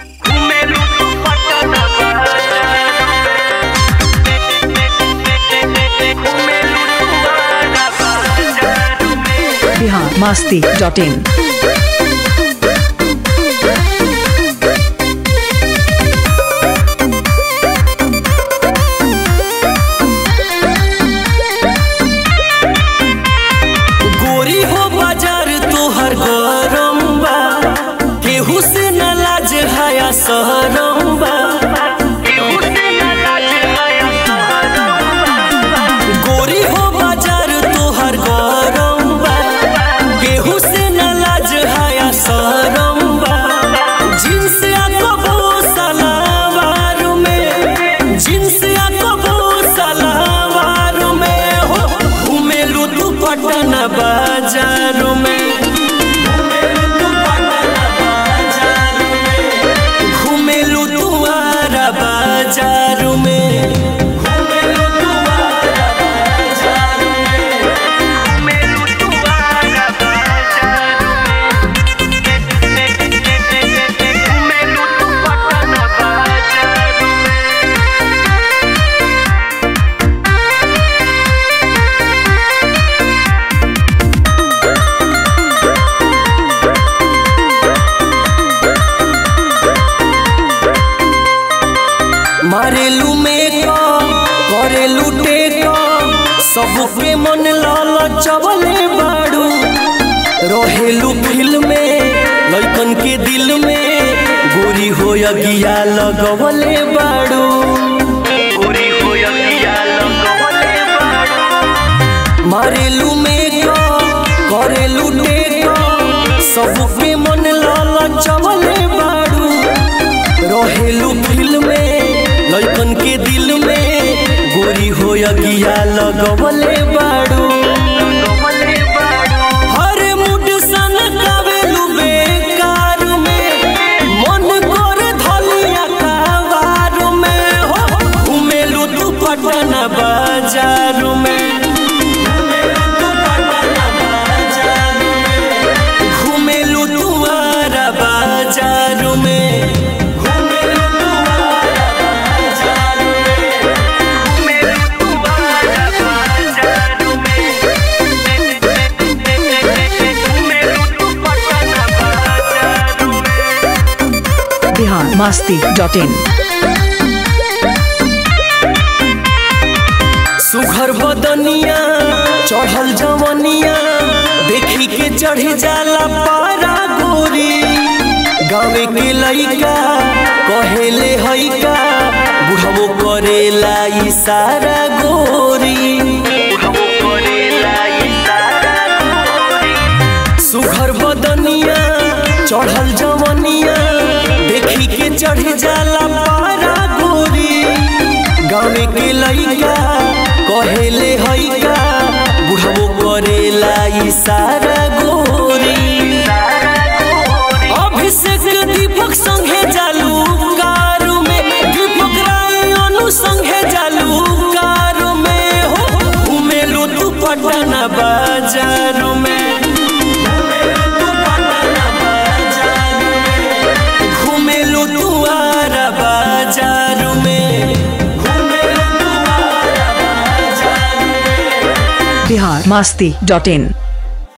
Bihar Masti dot in गोरी हो बाजार तोहर गरम बा केहू से न लाज हाया सहरम बा गोरी हो बाजार तोहर गरम बा केहू से न लाज हाया सहरम बा जींस या कबो सलावार में जींस या कबो सलावार में हो घूमेलू तू पटना बाजार में घूमेलू तू आरा बाजार में घूमेलू तू आरा बाजार में घूमेलू तू आरा बाजार में घूमेलू तू पटना बाजार में मारेलू में करेलू टेक सबके मन लाल चवले बाड़ू रहेलू फिल्म में लइकन के दिल में गोरी हो अगिया लगवले बाड़ू गोरी हो अगिया लगवले बाड़ू मारेलू में करेलू टेक सबके मन लाल चवले बाड़ू रहेलू फिल्म में लइकन के दिल में गोरी हो अगिया लगवले बाड़ू हर मुड सन कावेलू बेकार में मन कर धलिया कावार में हो घूमेलू तू पटना बाजार में घूमेलू तू आरा बाजार में घूमेलू तू आरा बाजार में घूमेलू तू आरा बाजार में घूमेलू तू पटना बाजार में बिहार मास्ती डॉट इन सुघर बदनिया चढ़ल जवनिया देखी के चढ़ जाला पारा गोरी गावे के लइका कहेले हइका बुढ़ावो करेला इशारा गोरी सुघर बदनिया चढ़ल जवनिया देखी के चढ़ जाला पारा गोरी गावे के लइका कहेले हइका बुढ़ावो करेला इशारा गोरी अभिषेक दीपक संगे जालू कार में दीपक राय अनु संगे जालू कार में हो घूमेलू तू पटना बाजार में घूमेलू तू आरा बाजार में घूमेलू तू आरा बाजार में बिहार मास्ती डॉट इन